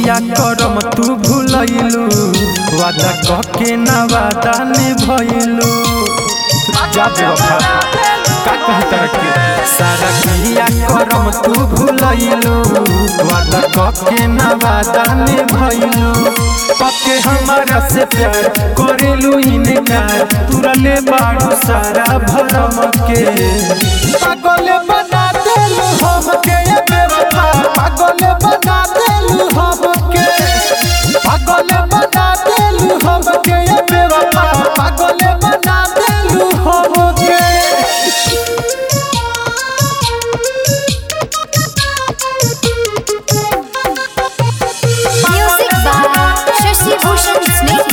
किया करम तू भूलैलू वादा कहके ना वादा निभैलू जा बेवफा का कही तरक्की सारा किया करम तू भूलैलू वादा कहके ना वादा निभैलू पक्के हमारा से प्यार करेलू इनकार तुरले बाड़ू सारा भरम के पागल बना देलू हमके ये बेवफा पागल बना देलू हमके पागल बना देलू हमके ये बेवफा पागल बना देलू हमके Music by Shashi Bhushan Snake.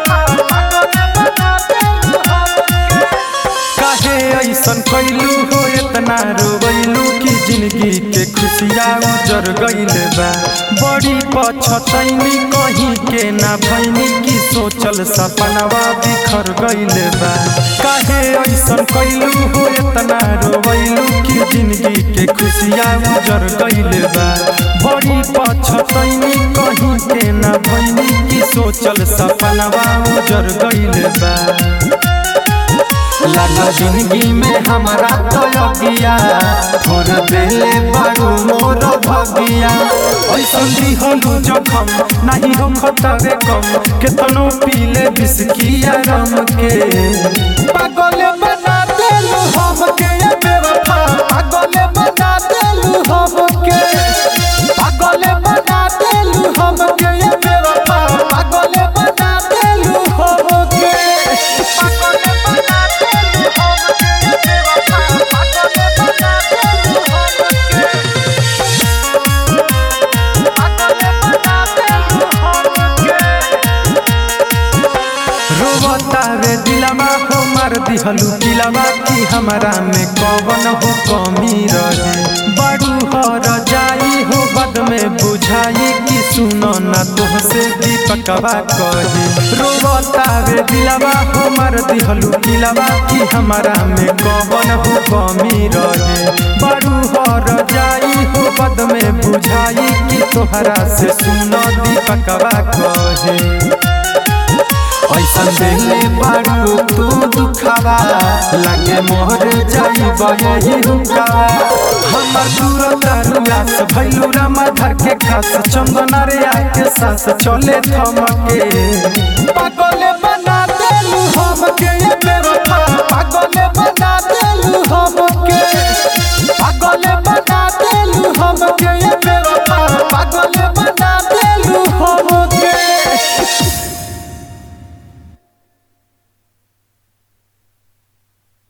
काहे ऐसन कैलू हो इतना रोवैलू कि जिंदगी के खुशियाँ उजर गईल बा बड़ी पछतैनी कहीं के ना भैनी कि सोचल सपनवा बिखर गईल बा काहे ऐसन कैलू हो इतना रोवैलू कि जिंदगी के खुशियाँ उजर गईल बा बड़ी पछतैनी कहीं के ना भैनी कि सोचल सपनवा उजर गईल बा लगा जिंदगी में हमारा तो लगिया थोड़ देले बारू मोर भगिया ऐसन दिहलू जखम नहीं हो खतरे कम केतनो पीले बिस्किया रम के पागल बना देलू हमके ये बेवफा पागल बना देलू हमके पागल बना देलू हमके ये बेवफा पागल बना देलू हमके पागल बना देलू हमके ये बेवफा पागल बना देलू हमके पागल बना देलू हमके रोवता रे दिलवा हो मार दिहलू दिलवा कि हमारा में कवन हो कमी रहे बड़ू हर जाई हो बद में बुझाई कि सुनो न तुहसे दीपकवा कही रोवता रे दिलवा हो मार दिहलू दिलवा कि हमारा में कवन हो कमी रहे बड़ू हर जाई हो बद में बुझाई कि तोहरा से सुनो दीपकवा कहे ऐसन देले बारू तू दुखावा लगे मोहर जाई यही हुकावा हमर दूर दरुआस भैलू रामाधर के खास चंदना रे आके सास चले थमके पागल बना देलू हमके ये